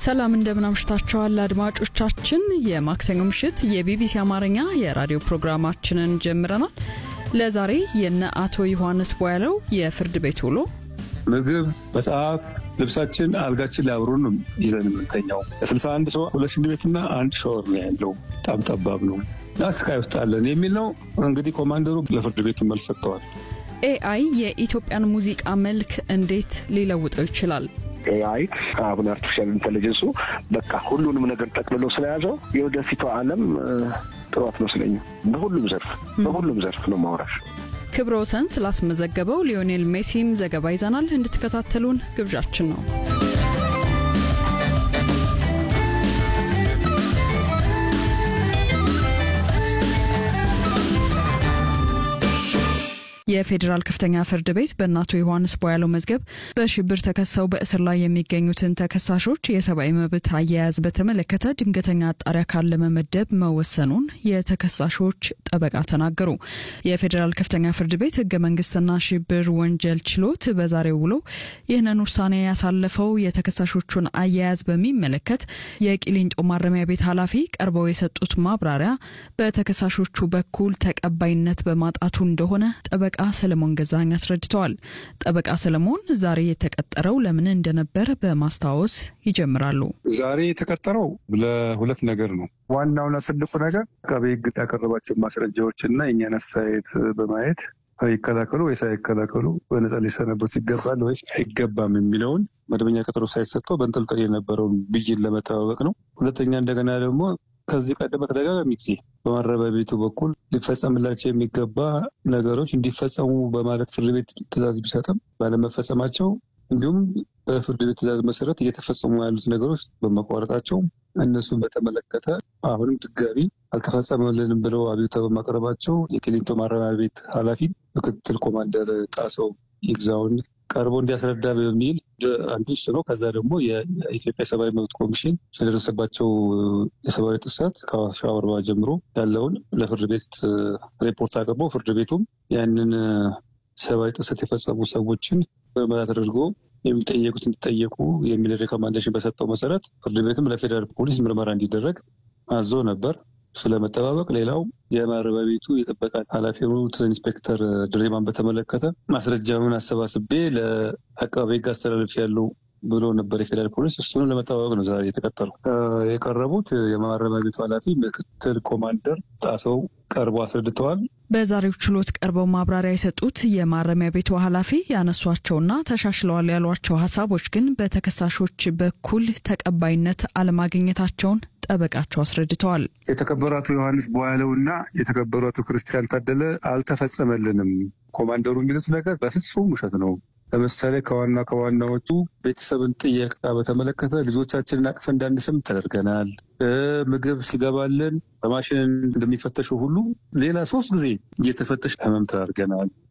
ሰላም እንደምን አምሽታችኋል አድማጮቻችን። የማክሰኞ ምሽት የቢቢሲ አማርኛ የራዲዮ ፕሮግራማችንን ጀምረናል። ለዛሬ የነ አቶ ዮሐንስ ቧያለው የፍርድ ቤት ውሎ ምግብ፣ መጽሐፍ፣ ልብሳችን፣ አልጋችን ላይ አብሮን ነው ይዘን የምንተኛው። ለስልሳ አንድ ሰው ሁለት ሽንት ቤትና አንድ ሻወር ነው ያለው። በጣም ጠባብ ነው እና ስቃይ ውስጥ አለን የሚል ነው። እንግዲህ ኮማንደሩ ለፍርድ ቤቱ መልስ ሰጥተዋል። ኤአይ የኢትዮጵያን ሙዚቃ መልክ እንዴት ሊለውጠው ይችላል? ኤአይ አሁን አርቲፊሻል ኢንቴሊጀንሱ በቃ ሁሉንም ነገር ጠቅልሎ ስለያዘው የወደፊቷ ዓለም ጥሩ አትመስለኝም። በሁሉም ዘርፍ በሁሉም ዘርፍ ነው ማውራሽ። ክብረ ወሰን ስላስመዘገበው ሊዮኔል ሜሲም ዘገባ ይዘናል። እንድትከታተሉን ግብዣችን ነው። የፌዴራል ከፍተኛ ፍርድ ቤት በእነ አቶ ዮሐንስ ቧያለው መዝገብ በሽብር ተከሰው በእስር ላይ የሚገኙትን ተከሳሾች የሰብአዊ መብት አያያዝ በተመለከተ ድንገተኛ አጣሪ አካል ለመመደብ መወሰኑን የተከሳሾች ጠበቃ ተናገሩ። የፌዴራል ከፍተኛ ፍርድ ቤት ህገ መንግስትና ሽብር ወንጀል ችሎት በዛሬው ውሎ ይህንን ውሳኔ ያሳለፈው የተከሳሾቹን አያያዝ በሚመለከት የቂሊንጦ ማረሚያ ቤት ኃላፊ ቀርበው የሰጡት ማብራሪያ በተከሳሾቹ በኩል ተቀባይነት በማጣቱ እንደሆነ ጠበቃ ሰለሞን ገዛኝ አስረድተዋል። ጠበቃ ሰለሞን ዛሬ የተቀጠረው ለምን እንደነበር በማስታወስ ይጀምራሉ። ዛሬ የተቀጠረው ለሁለት ነገር ነው። ዋናውና ትልቁ ነገር አቃቤ ህግ ያቀረባቸው ማስረጃዎች እና የእኛን አስተያየት በማየት ይከላከሉ ወይስ አይከላከሉ፣ በነፃ ሊሰናበቱ ይገባል ወይስ አይገባም የሚለውን መደበኛ ቀጠሮ ሳይሰጠው በንጠልጠል የነበረውን ብይን ለመጠባበቅ ነው። ሁለተኛ እንደገና ደግሞ ከዚህ ቀደም በተደጋጋሚ ጊዜ በማረሚያ ቤቱ በኩል ሊፈጸምላቸው የሚገባ ነገሮች እንዲፈጸሙ በማለት ፍርድ ቤት ትዕዛዝ ቢሰጥም ባለመፈጸማቸው እንዲሁም በፍርድ ቤት ትዕዛዝ መሰረት እየተፈጸሙ ያሉት ነገሮች በመቋረጣቸው እነሱን በተመለከተ አሁንም ድጋሚ አልተፈጸመልንም ብለው አቤቱታ በማቅረባቸው የቂሊንጦ ማረሚያ ቤት ኃላፊ ምክትል ኮማንደር ጣሰው ይግዛውን ቀርቦ እንዲያስረዳ በሚል አንዱ እሱ ነው። ከዛ ደግሞ የኢትዮጵያ ሰብአዊ መብት ኮሚሽን ስለደረሰባቸው የሰብአዊ ጥሰት ከሻወር አርባ ጀምሮ ያለውን ለፍርድ ቤት ሪፖርት አቅርቦ ፍርድ ቤቱም ያንን ሰብአዊ ጥሰት የፈጸሙ ሰዎችን ምርመራ ተደርጎ የሚጠየቁት እንዲጠየቁ የሚል ሬኮማንዴሽን በሰጠው መሰረት ፍርድ ቤትም ለፌዴራል ፖሊስ ምርመራ እንዲደረግ አዞ ነበር። ስለመጠባበቅ ሌላው የማረሚያ ቤቱ የጥበቃ ኃላፊ የሆኑት ኢንስፔክተር ድሬማን በተመለከተ ማስረጃውን አሰባስቤ ለአቃቤ ሕግ አስተላለፍ ያለው ብሎ ነበር የፌዴራል ፖሊስ። እሱንም ለመጠባበቅ ነው ዛሬ የተቀጠሩ። የቀረቡት የማረሚያ ቤቱ ኃላፊ ምክትል ኮማንደር ጣሰው ቀርቦ አስረድተዋል። በዛሬው ችሎት ቀርበው ማብራሪያ የሰጡት የማረሚያ ቤቱ ኃላፊ ያነሷቸውና ተሻሽለዋል ያሏቸው ሀሳቦች ግን በተከሳሾች በኩል ተቀባይነት አለማግኘታቸውን ጠበቃቸው አስረድተዋል። የተከበሩ አቶ ዮሐንስ ቧያለው እና የተከበሩ አቶ ክርስቲያን ታደለ አልተፈጸመልንም። ኮማንደሩ የሚሉት ነገር በፍጹም ውሸት ነው። ለምሳሌ ከዋና ከዋናዎቹ ቤተሰብን ጥየቃ በተመለከተ ልጆቻችንን አቅፈ እንዳንስም ተደርገናል። ምግብ ሲገባልን በማሽን እንደሚፈተሸው ሁሉ ሌላ ሶስት ጊዜ እየተፈተሽ ህመም ተደርገናል።